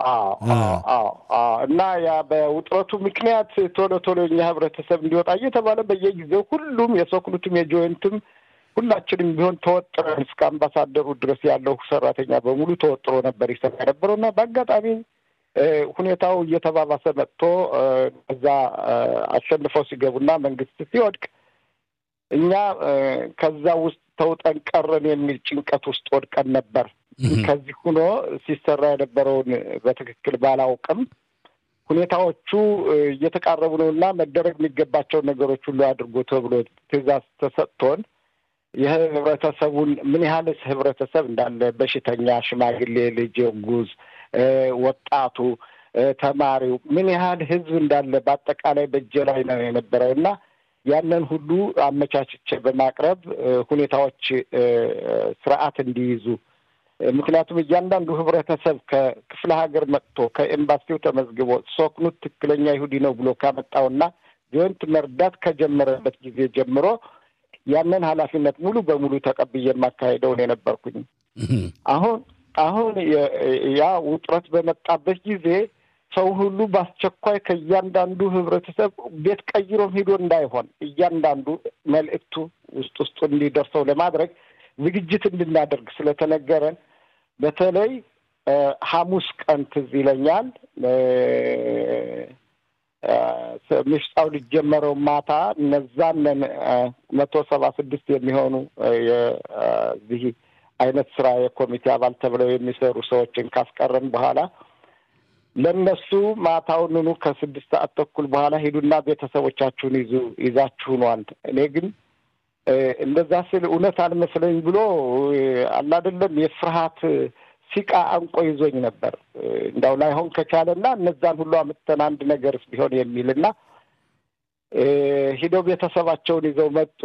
እና ያ በውጥረቱ ምክንያት ቶሎ ቶሎ እኛ ህብረተሰብ እንዲወጣ እየተባለ በየጊዜው ሁሉም የሶክሉትም የጆይንትም ሁላችንም ቢሆን ተወጥረን እስከ አምባሳደሩ ድረስ ያለው ሰራተኛ በሙሉ ተወጥሮ ነበር ይሰራ የነበረው እና በአጋጣሚ ሁኔታው እየተባባሰ መጥቶ እዛ አሸንፈው ሲገቡና መንግስት ሲወድቅ እኛ ከዛ ውስጥ ተውጠን ቀረን የሚል ጭንቀት ውስጥ ወድቀን ነበር። ከዚህ ሆኖ ሲሰራ የነበረውን በትክክል ባላውቅም ሁኔታዎቹ እየተቃረቡ ነው እና መደረግ የሚገባቸውን ነገሮች ሁሉ አድርጎ ተብሎ ትዕዛዝ ተሰጥቶን የህብረተሰቡን ምን ያህል ህብረተሰብ እንዳለ በሽተኛ፣ ሽማግሌ፣ ልጅ፣ ጉዝ፣ ወጣቱ፣ ተማሪው ምን ያህል ህዝብ እንዳለ በአጠቃላይ በእጄ ላይ ነው የነበረው እና ያንን ሁሉ አመቻችቼ በማቅረብ ሁኔታዎች ስርዓት እንዲይዙ ምክንያቱም እያንዳንዱ ህብረተሰብ ከክፍለ ሀገር መጥቶ ከኤምባሲው ተመዝግቦ ሶክኑት ትክክለኛ ይሁዲ ነው ብሎ ካመጣውና ጆንት መርዳት ከጀመረበት ጊዜ ጀምሮ ያንን ኃላፊነት ሙሉ በሙሉ ተቀብዬ የማካሄደው ነው የነበርኩኝ። አሁን አሁን ያ ውጥረት በመጣበት ጊዜ ሰው ሁሉ በአስቸኳይ ከእያንዳንዱ ህብረተሰብ ቤት ቀይሮም ሂዶ እንዳይሆን እያንዳንዱ መልእክቱ ውስጥ ውስጡ እንዲደርሰው ለማድረግ ዝግጅት እንድናደርግ ስለተነገረን በተለይ ሐሙስ ቀን ትዝ ይለኛል ምሽጣው ሊጀመረው ማታ እነዛንን መቶ ሰባ ስድስት የሚሆኑ የዚህ አይነት ስራ የኮሚቴ አባል ተብለው የሚሰሩ ሰዎችን ካስቀረን በኋላ ለእነሱ ማታውንኑ ከስድስት ሰዓት ተኩል በኋላ ሂዱና ቤተሰቦቻችሁን ይዙ ይዛችሁኗል። እኔ ግን እንደዛ ስል እውነት አልመስለኝ ብሎ አላደለም የፍርሃት ሲቃ አንቆ ይዞኝ ነበር። እንዳው ላይሆን ከቻለና እነዛን ሁሉ አምጥተን አንድ ነገርስ ቢሆን የሚልና ሂደው ቤተሰባቸውን ይዘው መጡ።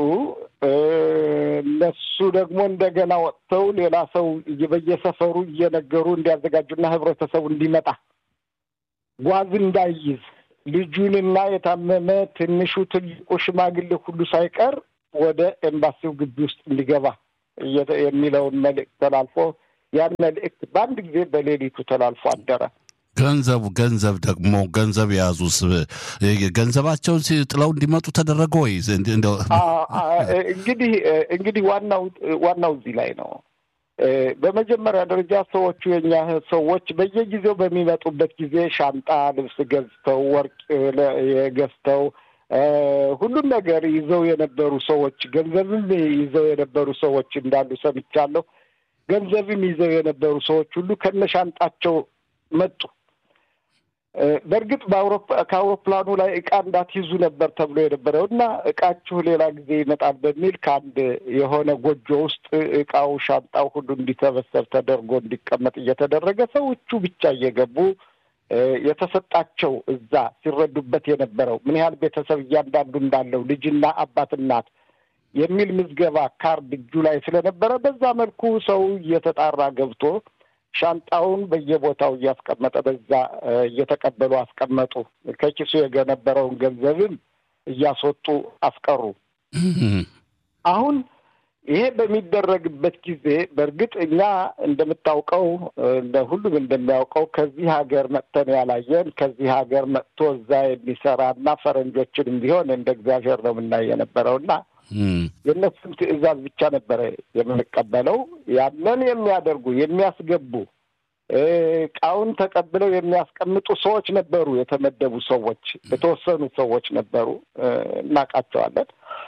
እነሱ ደግሞ እንደገና ወጥተው ሌላ ሰው በየሰፈሩ እየነገሩ እንዲያዘጋጁና ህብረተሰቡ እንዲመጣ ጓዝ እንዳይይዝ ልጁንና የታመመ ትንሹ፣ ትልቁ፣ ሽማግሌ ሁሉ ሳይቀር ወደ ኤምባሲው ግቢ ውስጥ እንዲገባ የሚለውን መልእክት ተላልፎ ያን መልእክት በአንድ ጊዜ በሌሊቱ ተላልፎ አደረ። ገንዘቡ ገንዘብ ደግሞ ገንዘብ የያዙስ ገንዘባቸውን ጥለው እንዲመጡ ተደረገ ወይ? እንግዲህ እንግዲህ ዋናው ዋናው እዚህ ላይ ነው። በመጀመሪያ ደረጃ ሰዎቹ የኛ ሰዎች በየጊዜው በሚመጡበት ጊዜ ሻንጣ ልብስ ገዝተው ወርቅ ገዝተው ሁሉን ነገር ይዘው የነበሩ ሰዎች ገንዘብም ይዘው የነበሩ ሰዎች እንዳሉ ሰምቻለሁ። ገንዘብም ይዘው የነበሩ ሰዎች ሁሉ ከነሻንጣቸው መጡ። በእርግጥ ከአውሮፕላኑ ላይ እቃ እንዳትይዙ ነበር ተብሎ የነበረው እና እቃችሁ ሌላ ጊዜ ይመጣል በሚል ከአንድ የሆነ ጎጆ ውስጥ እቃው ሻንጣው ሁሉ እንዲሰበሰብ ተደርጎ እንዲቀመጥ እየተደረገ ሰዎቹ ብቻ እየገቡ የተሰጣቸው እዛ ሲረዱበት የነበረው ምን ያህል ቤተሰብ እያንዳንዱ እንዳለው ልጅና አባት እናት የሚል ምዝገባ ካርድ እጁ ላይ ስለነበረ በዛ መልኩ ሰው እየተጣራ ገብቶ ሻንጣውን በየቦታው እያስቀመጠ በዛ እየተቀበሉ አስቀመጡ። ከኪሱ የነበረውን ገንዘብም እያስወጡ አስቀሩ። አሁን ይሄ በሚደረግበት ጊዜ በእርግጥ እኛ እንደምታውቀው ሁሉም እንደሚያውቀው ከዚህ ሀገር መጥተን ያላየን ከዚህ ሀገር መጥቶ እዛ የሚሰራና ፈረንጆችንም ቢሆን እንደ እግዚአብሔር ነው የምናይ የነበረውና የእነሱን ትዕዛዝ ብቻ ነበረ የምንቀበለው። ያንን የሚያደርጉ የሚያስገቡ እቃውን ተቀብለው የሚያስቀምጡ ሰዎች ነበሩ፣ የተመደቡ ሰዎች የተወሰኑ ሰዎች ነበሩ፣ እናውቃቸዋለን።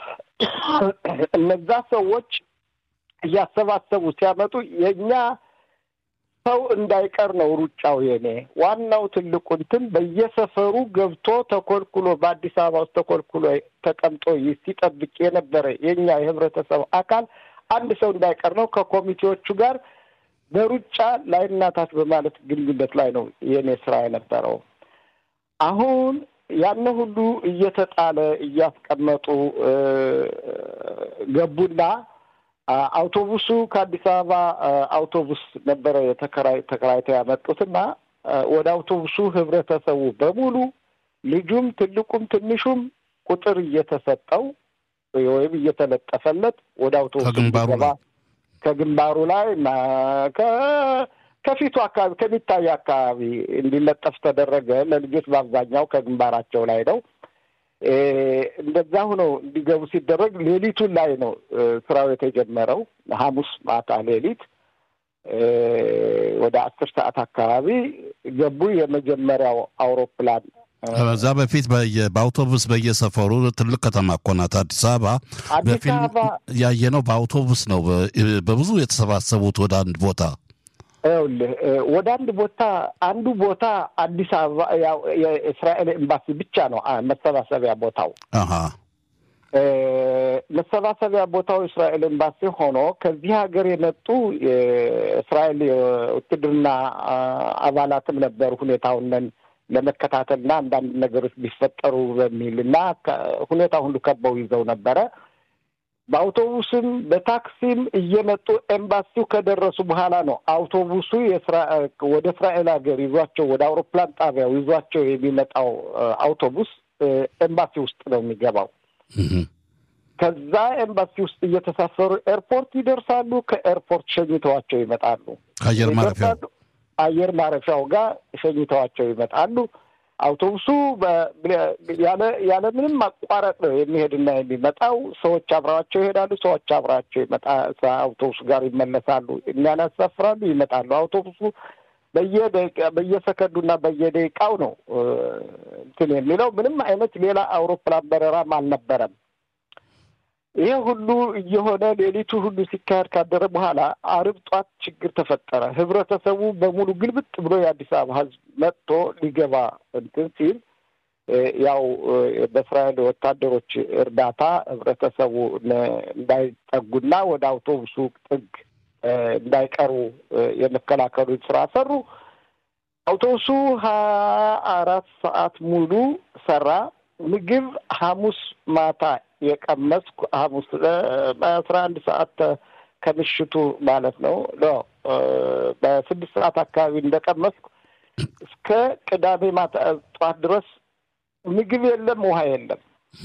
እነዛ ሰዎች እያሰባሰቡ ሲያመጡ የእኛ ሰው እንዳይቀር ነው ሩጫው። የኔ ዋናው ትልቁ እንትን በየሰፈሩ ገብቶ ተኮልኩሎ በአዲስ አበባ ውስጥ ተኮልኩሎ ተቀምጦ ሲጠብቅ የነበረ የእኛ የህብረተሰብ አካል አንድ ሰው እንዳይቀር ነው። ከኮሚቴዎቹ ጋር በሩጫ ላይና ታች በማለት ግንኙነት ላይ ነው የእኔ ስራ የነበረው። አሁን ያን ሁሉ እየተጣለ እያስቀመጡ ገቡና አውቶቡሱ ከአዲስ አበባ አውቶቡስ ነበረ ተከራይተው ያመጡትና ወደ አውቶቡሱ ህብረተሰቡ በሙሉ ልጁም ትልቁም ትንሹም ቁጥር እየተሰጠው ወይም እየተለጠፈለት ወደ አውቶቡስ ገባ ከግንባሩ ላይ እና ከፊቱ አካባቢ ከሚታይ አካባቢ እንዲለጠፍ ተደረገ። ለልጆች በአብዛኛው ከግንባራቸው ላይ ነው። እንደዛ ሆነው እንዲገቡ ሲደረግ ሌሊቱን ላይ ነው ስራው የተጀመረው። ሐሙስ ማታ ሌሊት ወደ አስር ሰዓት አካባቢ ገቡ። የመጀመሪያው አውሮፕላን ከዛ በፊት በአውቶቡስ በየሰፈሩ ትልቅ ከተማ እኮ ናት አዲስ አበባ። በፊልም ያየነው በአውቶቡስ ነው በብዙ የተሰባሰቡት ወደ አንድ ቦታ ይኸውልህ ወደ አንድ ቦታ አንዱ ቦታ አዲስ አበባ የእስራኤል ኤምባሲ ብቻ ነው መሰባሰቢያ ቦታው። መሰባሰቢያ ቦታው እስራኤል ኤምባሲ ሆኖ ከዚህ ሀገር የመጡ የእስራኤል ውትድርና አባላትም ነበሩ ሁኔታውን ለመከታተልና አንዳንድ ነገሮች ቢፈጠሩ በሚል እና ሁኔታ ሁሉ ከበው ይዘው ነበረ። በአውቶቡስም በታክሲም እየመጡ ኤምባሲው ከደረሱ በኋላ ነው አውቶቡሱ ወደ እስራኤል ሀገር ይዟቸው ወደ አውሮፕላን ጣቢያው ይዟቸው የሚመጣው አውቶቡስ ኤምባሲ ውስጥ ነው የሚገባው። ከዛ ኤምባሲ ውስጥ እየተሳፈሩ ኤርፖርት ይደርሳሉ። ከኤርፖርት ሸኝተዋቸው ይመጣሉ። ከአየር ማረፊያው አየር ማረፊያው ጋር ሸኝተዋቸው ይመጣሉ። አውቶቡሱ ያለ ምንም ማቋረጥ ነው የሚሄድና የሚመጣው። ሰዎች አብረዋቸው ይሄዳሉ። ሰዎች አብረዋቸው ይመጣ አውቶቡሱ ጋር ይመለሳሉ። እኛን ያሳፍራሉ፣ ይመጣሉ። አውቶቡሱ በየደቂቃ በየሰከንዱና በየደቂቃው ነው እንትን የሚለው። ምንም አይነት ሌላ አውሮፕላን በረራም አልነበረም። ይሄ ሁሉ እየሆነ ሌሊቱ ሁሉ ሲካሄድ ካደረ በኋላ አርብ ጧት ችግር ተፈጠረ። ህብረተሰቡ በሙሉ ግልብጥ ብሎ የአዲስ አበባ ህዝብ መጥቶ ሊገባ እንትን ሲል ያው በእስራኤል ወታደሮች እርዳታ ህብረተሰቡ እንዳይጠጉና ወደ አውቶቡሱ ጥግ እንዳይቀሩ የመከላከሉ ስራ ሰሩ። አውቶቡሱ ሀያ አራት ሰዓት ሙሉ ሰራ። ምግብ ሐሙስ ማታ የቀመስኩ ሐሙስ በአስራ አንድ ሰዓት ከምሽቱ ማለት ነው በስድስት ሰዓት አካባቢ እንደቀመስኩ እስከ ቅዳሜ ማታ ጠዋት ድረስ ምግብ የለም፣ ውሃ የለም።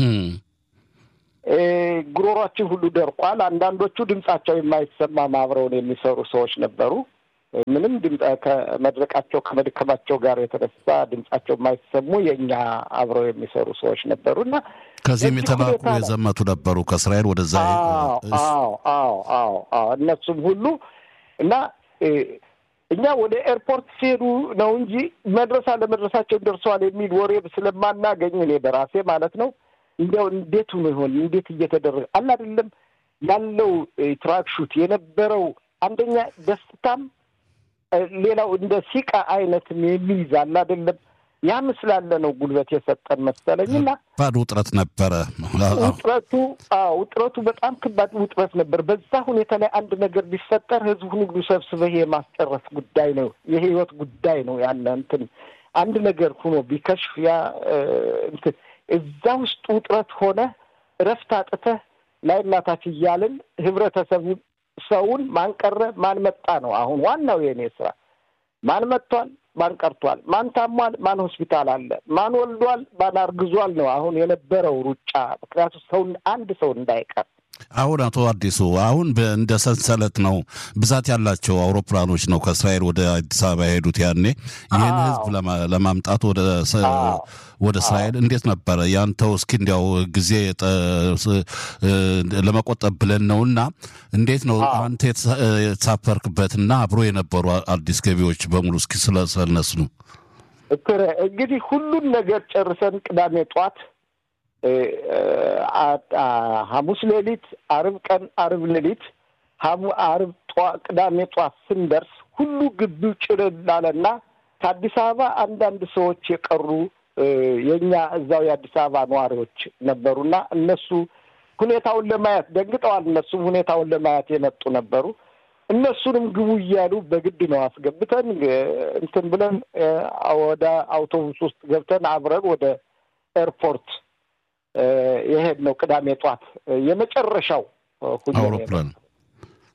ጉሮሯችን ሁሉ ደርቋል። አንዳንዶቹ ድምጻቸው የማይሰማ አብረውን የሚሰሩ ሰዎች ነበሩ። ምንም ድምፅ ከመድረቃቸው ከመድከማቸው ጋር የተነሳ ድምጻቸው የማይሰሙ የእኛ አብረው የሚሰሩ ሰዎች ነበሩ እና ከዚህም የተላኩ የዘመቱ ነበሩ ከእስራኤል ወደዛ። አዎ አዎ አዎ አዎ እነሱም ሁሉ እና እኛ ወደ ኤርፖርት ሲሄዱ ነው እንጂ መድረስ አለመድረሳቸው ደርሰዋል የሚል ወሬ ስለማናገኝ እኔ በራሴ ማለት ነው እንዲያው እንዴት ሆኖ ይሆን እንዴት እየተደረገ አለ አይደለም ያለው ትራክሹት የነበረው አንደኛ ደስታም ሌላው እንደ ሲቃ አይነትም የሚይዝ አለ አይደለም ያም ስላለ ነው ጉልበት የሰጠን መሰለኝና ባድ ውጥረት ነበረ። ውጥረቱ አዎ ውጥረቱ በጣም ከባድ ውጥረት ነበር። በዛ ሁኔታ ላይ አንድ ነገር ቢፈጠር ህዝቡን ሁሉ ሰብስበህ የማስጨረስ ጉዳይ ነው፣ የህይወት ጉዳይ ነው። ያለ እንትን አንድ ነገር ሆኖ ቢከሽፍ ያ እንትን እዛ ውስጥ ውጥረት ሆነ እረፍት አጥተህ ላይ እናታች እያልን ህብረተሰቡን ሰውን ማን ቀረ ማን መጣ ነው አሁን ዋናው የእኔ ስራ። ማን መጥቷል፣ ማን ቀርቷል፣ ማን ታሟል፣ ማን ሆስፒታል አለ፣ ማን ወልዷል፣ ማን አርግዟል ነው አሁን የነበረው ሩጫ። ምክንያቱም ሰው አንድ ሰው እንዳይቀር አሁን አቶ አዲሱ አሁን እንደ ሰንሰለት ነው ብዛት ያላቸው አውሮፕላኖች ነው ከእስራኤል ወደ አዲስ አበባ የሄዱት። ያኔ ይህን ህዝብ ለማምጣት ወደ እስራኤል እንዴት ነበረ ያንተው? እስኪ እንዲያው ጊዜ ለመቆጠብ ብለን ነው እና እንዴት ነው አንተ የተሳፈርክበትና አብሮ የነበሩ አዲስ ገቢዎች በሙሉ እስኪ ስለነሱ ነው። እንግዲህ ሁሉን ነገር ጨርሰን ቅዳሜ ጧት ሐሙስ ሌሊት፣ አርብ ቀን፣ አርብ ሌሊት፣ አርብ ቅዳሜ ጧት ስንደርስ ሁሉ ግቢው ጭልል አለና ከአዲስ አበባ አንዳንድ ሰዎች የቀሩ የእኛ እዛው የአዲስ አበባ ነዋሪዎች ነበሩና እነሱ ሁኔታውን ለማየት ደንግጠዋል። እነሱም ሁኔታውን ለማየት የመጡ ነበሩ። እነሱንም ግቡ እያሉ በግድ ነው አስገብተን እንትን ብለን ወደ አውቶቡስ ውስጥ ገብተን አብረን ወደ ኤርፖርት የሄድ ነው። ቅዳሜ ጧት የመጨረሻው አውሮፕላን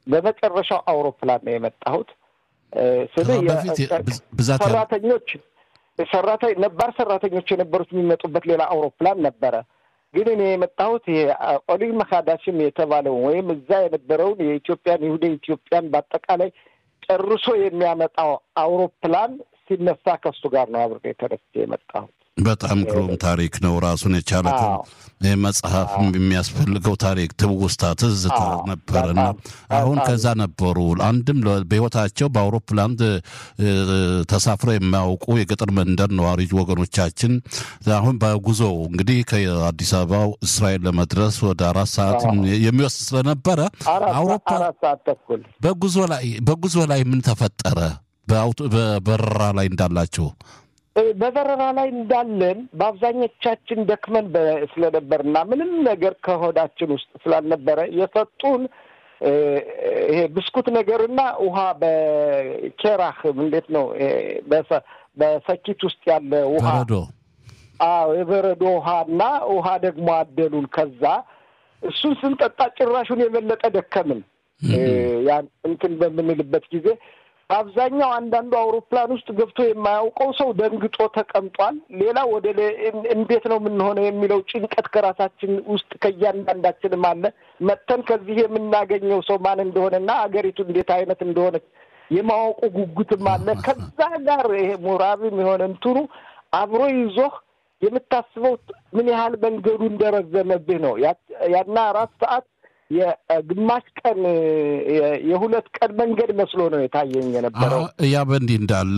በመጨረሻው አውሮፕላን ነው የመጣሁት። ስለ ብዛት ሰራተኞች ሰራተ ነባር ሰራተኞች የነበሩት የሚመጡበት ሌላ አውሮፕላን ነበረ። ግን እኔ የመጣሁት ይሄ ኦሊግ መካዳሽም የተባለውን ወይም እዛ የነበረውን የኢትዮጵያን ይሁደ ኢትዮጵያን በአጠቃላይ ጨርሶ የሚያመጣው አውሮፕላን ሲነሳ ከሱ ጋር ነው አብሬ ተነስቼ የመጣሁት። በጣም ግሩም ታሪክ ነው። ራሱን የቻለ መጽሐፍ የሚያስፈልገው ታሪክ ትውስታ፣ ትዝታ ነበርና አሁን ከዛ ነበሩ አንድም በሕይወታቸው በአውሮፕላን ተሳፍረው የማያውቁ የገጠር መንደር ነዋሪ ወገኖቻችን አሁን በጉዞው እንግዲህ ከአዲስ አበባው እስራኤል ለመድረስ ወደ አራት ሰዓት የሚወስድ ስለነበረ አራት ሰዓት ተኩል በጉዞ ላይ በጉዞ ላይ ምን ተፈጠረ? በበረራ ላይ እንዳላቸው በበረራ ላይ እንዳለን በአብዛኞቻችን ደክመን ስለነበርና ምንም ነገር ከሆዳችን ውስጥ ስላልነበረ የሰጡን ይሄ ብስኩት ነገርና ውሃ በኬራህ እንዴት ነው በሰኪት ውስጥ ያለ ውሃ በረዶ አዎ የበረዶ ውሃና ውሃ ደግሞ አደሉን። ከዛ እሱን ስንጠጣ ጭራሹን የበለጠ ደከምን። ያን እንትን በምንልበት ጊዜ በአብዛኛው አንዳንዱ አውሮፕላን ውስጥ ገብቶ የማያውቀው ሰው ደንግጦ ተቀምጧል። ሌላ ወደ እንዴት ነው የምንሆነው የሚለው ጭንቀት ከራሳችን ውስጥ ከእያንዳንዳችንም አለ። መጥተን ከዚህ የምናገኘው ሰው ማን እንደሆነና አገሪቱ እንዴት አይነት እንደሆነች የማወቁ ጉጉትም አለ። ከዛ ጋር ይሄ ሙራብም የሆነ እንትኑ አብሮ ይዞህ የምታስበው ምን ያህል መንገዱ እንደረዘመብህ ነው። ያና አራት ሰዓት የግማሽ ቀን የሁለት ቀን መንገድ መስሎ ነው የታየኝ የነበረው። ያ በእንዲህ እንዳለ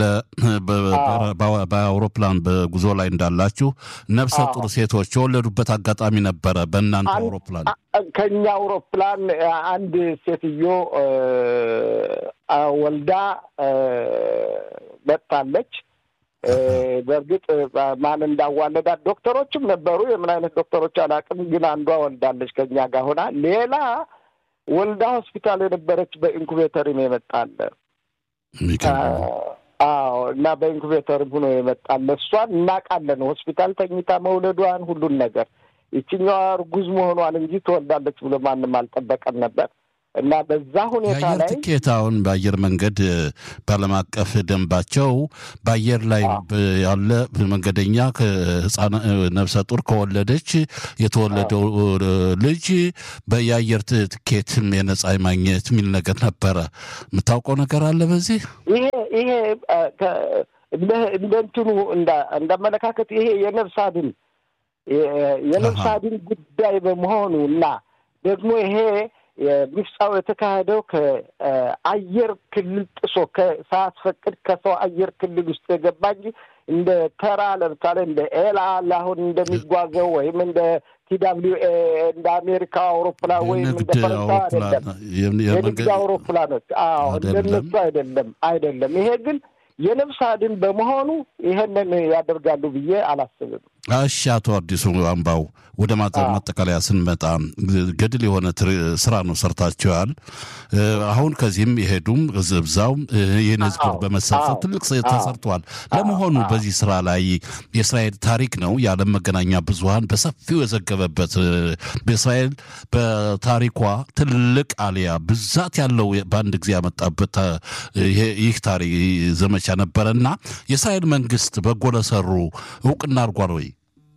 በአውሮፕላን በጉዞ ላይ እንዳላችሁ ነፍሰ ጡር ሴቶች የወለዱበት አጋጣሚ ነበረ በእናንተ አውሮፕላን? ከኛ አውሮፕላን አንድ ሴትዮ ወልዳ መጥታለች። በእርግጥ ማን እንዳዋለዳት ዶክተሮችም ነበሩ። የምን አይነት ዶክተሮች አላውቅም፣ ግን አንዷ ወልዳለች ከኛ ጋር ሆና። ሌላ ወልዳ ሆስፒታል የነበረች በኢንኩቤተርም የመጣለ አዎ፣ እና በኢንኩቤተርም ሆኖ የመጣለ እሷን እናውቃለን። ሆስፒታል ተኝታ መውለዷን ሁሉን ነገር ይችኛዋ እርጉዝ መሆኗን እንጂ ትወልዳለች ብሎ ማንም አልጠበቀም ነበር። እና በዛ ሁኔታ የአየር ላይ ትኬት አሁን በአየር መንገድ በዓለም አቀፍ ደንባቸው በአየር ላይ ያለ መንገደኛ ከህፃን ነፍሰ ጡር ከወለደች የተወለደው ልጅ የአየር ትኬት የነጻ ማግኘት የሚል ነገር ነበረ። የምታውቀው ነገር አለ በዚህ ይሄ ይሄ እንደ እንትኑ እንዳመለካከት ይሄ የነፍስ አድን የነፍስ አድን ጉዳይ በመሆኑ እና ደግሞ ይሄ ሚፍጻው የተካሄደው ከአየር ክልል ጥሶ ሳያስፈቅድ ከሰው አየር ክልል ውስጥ የገባ እንጂ እንደ ተራ ለምሳሌ እንደ ኤልአል አሁን እንደሚጓዘው ወይም እንደ ቲዳብሊው ኤ እንደ አሜሪካ አውሮፕላን ወይም እንደ ፈረንሳይ አይደለም። የንግድ አውሮፕላኖች አዎ፣ እንደነሱ አይደለም አይደለም። ይሄ ግን የነፍስ አድን በመሆኑ ይሄንን ያደርጋሉ ብዬ አላስብም። እሺ፣ አቶ አዲሱ አምባው ወደ ማጠቃለያ ስንመጣ ገድል የሆነ ስራ ነው ሰርታችኋል። አሁን ከዚህም የሄዱም ዝብዛው ይህን ህዝብ በመሰብሰብ ትልቅ ተሰርተዋል። ለመሆኑ በዚህ ስራ ላይ የእስራኤል ታሪክ ነው የዓለም መገናኛ ብዙኃን በሰፊው የዘገበበት በእስራኤል በታሪኳ ትልቅ አሊያ ብዛት ያለው በአንድ ጊዜ ያመጣበት ይህ ታሪክ ዘመቻ ነበረ እና የእስራኤል መንግስት በጎ ለሰሩ እውቅና አድርጓል ወይ?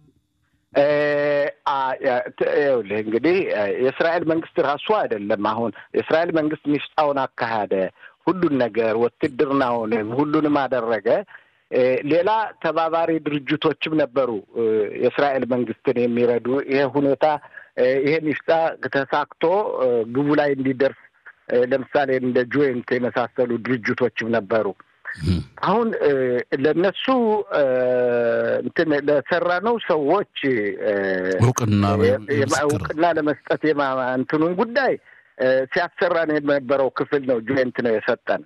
ይኸውልህ እንግዲህ የእስራኤል መንግስት ራሱ አይደለም። አሁን የእስራኤል መንግስት ሚፍጣውን አካሄደ፣ ሁሉን ነገር ውትድርናውንም ሁሉንም አደረገ። ሌላ ተባባሪ ድርጅቶችም ነበሩ የእስራኤል መንግስትን የሚረዱ ይሄ ሁኔታ ይሄ ሚፍጣ ተሳክቶ ግቡ ላይ እንዲደርስ ለምሳሌ እንደ ጆይንት የመሳሰሉ ድርጅቶችም ነበሩ። አሁን ለነሱ እንትን ለሰራነው ሰዎች እውቅና እውቅና ለመስጠት እንትኑን ጉዳይ ሲያሰራን የነበረው ክፍል ነው። ጆይንት ነው የሰጠን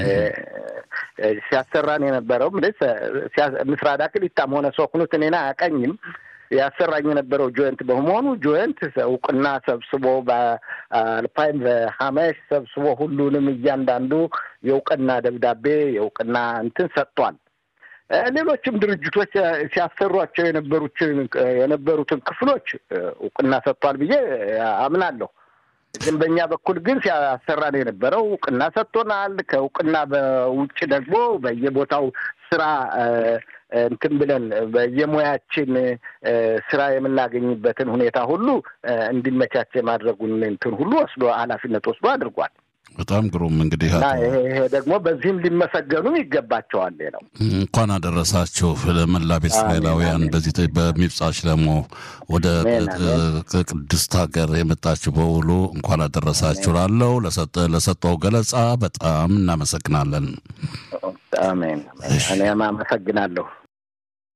ሲያሰራን የነበረው ምስራዳ ክሊታም ሆነ ሶክኑት እኔን አያቀኝም ያሰራኝ የነበረው ጆይንት በመሆኑ ጆይንት እውቅና ሰብስቦ በአልፓይን በሀመሽ ሰብስቦ ሁሉንም እያንዳንዱ የእውቅና ደብዳቤ የእውቅና እንትን ሰጥቷል። ሌሎችም ድርጅቶች ሲያሰሯቸው የነበሩትን የነበሩትን ክፍሎች እውቅና ሰጥቷል ብዬ አምናለሁ። ግን በእኛ በኩል ግን ሲያሰራ ነው የነበረው። እውቅና ሰጥቶናል። ከእውቅና በውጭ ደግሞ በየቦታው ስራ እንትን ብለን በየሙያችን ስራ የምናገኝበትን ሁኔታ ሁሉ እንዲመቻች የማድረጉን እንትን ሁሉ ወስዶ ኃላፊነት ወስዶ አድርጓል። በጣም ግሩም እንግዲህ እና ይሄ ደግሞ በዚህም ሊመሰገኑም ይገባቸዋል ነው። እንኳን አደረሳችሁ ለመላ ቤተ እስራኤላውያን በዚህ በሚብጻ ሽለሞ ወደ ቅድስት ሀገር የመጣችሁ በውሉ እንኳን አደረሳችሁ ላለው ለሰጠው ገለጻ በጣም እናመሰግናለን። አሜን። እኔም አመሰግናለሁ።